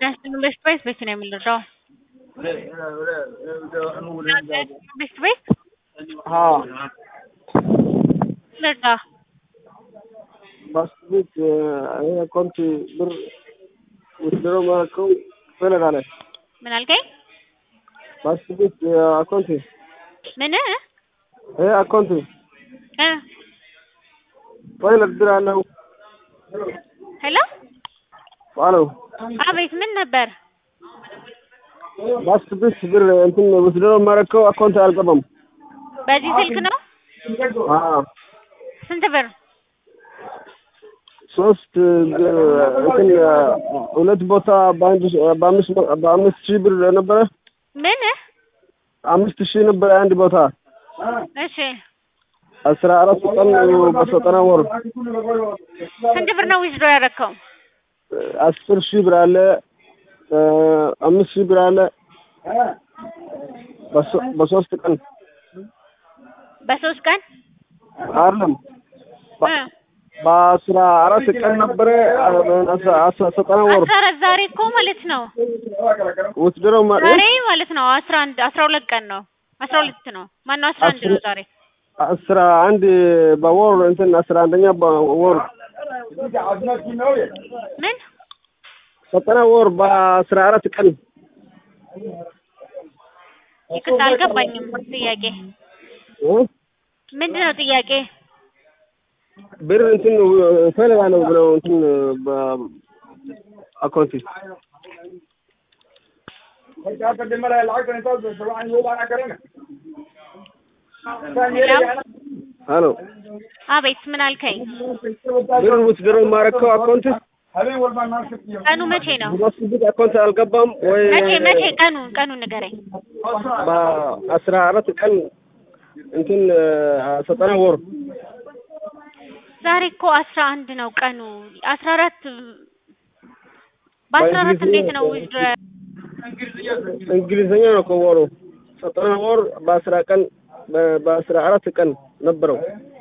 ጤናስጥልን ቤስት ቤት ቤት ነው የምንረዳው? ቤስት ቤት हाँ ልርዳ बस बीच अकाउंट ብር ውድድሮ ማለከው ፈለጋለ ምን አልከኝ? በስ ቤት አካውንት ምን ይሄ አካውንት እ ፋይል ብር አለው ሄሎ አሎ አቤት ምን ነበር? በስ ቤት ብር እንትን ውድድሮ ማለከው አካውንት አልገባም በዚህ ስልክ ነው? አዎ ስንት ብር? ሶስት እንትን ሁለት ቦታ በአንድ በአምስት በአምስት ሺህ ብር ነበረ ምን አምስት ሺህ ነበረ አንድ ቦታ እሺ አስራ አራት ቀን በዘጠና ወር ስንት ብር ነው ዊዝድሮ ያደረከው? አስር ሺህ ብር አለ አምስት ሺህ ብር አለ በሶ- በሶስት ቀን በሶስት ቀን አይደለም እ በአስራ አራት ቀን ነበረ አስራ አስራ ዘጠና ወር አስራ አራት ዛሬ እኮ ማለት ነው ውትድሮ ዛሬ ማለት ነው አስራ አንድ አስራ ሁለት ቀን ነው አስራ ሁለት ነው ማነው አስራ አንድ ነው ዛሬ አስራ አንድ በወር እንትን አስራ አንደኛ በወር ምን ዘጠና ወር በአስራ አራት ቀን ይቅርታ አልገባኝም ጥያቄ እ? ምንድን ነው ጥያቄ ብር እንትን እፈልጋለሁ ብለው እንትን በአካውንት ሄሎ አቤት ምን አልከኝ ብር ውትድሮ ማረከው አካውንት ቀኑ መቼ ነው በስቡት አካውንት አልገባም ወይ መቼ መቼ ቀኑ ቀኑ ንገረኝ በአስራ አራት ቀን እንትን ዘጠና ወር ዛሬ እኮ አስራ አንድ ነው ቀኑ አስራ አራት በአስራ አራት እንዴት ነው ዊዝድሮ እንግሊዝኛ ነው ከወሩ ዘጠና ወር በአስራ ቀን በ- በአስራ አራት ቀን ነበረው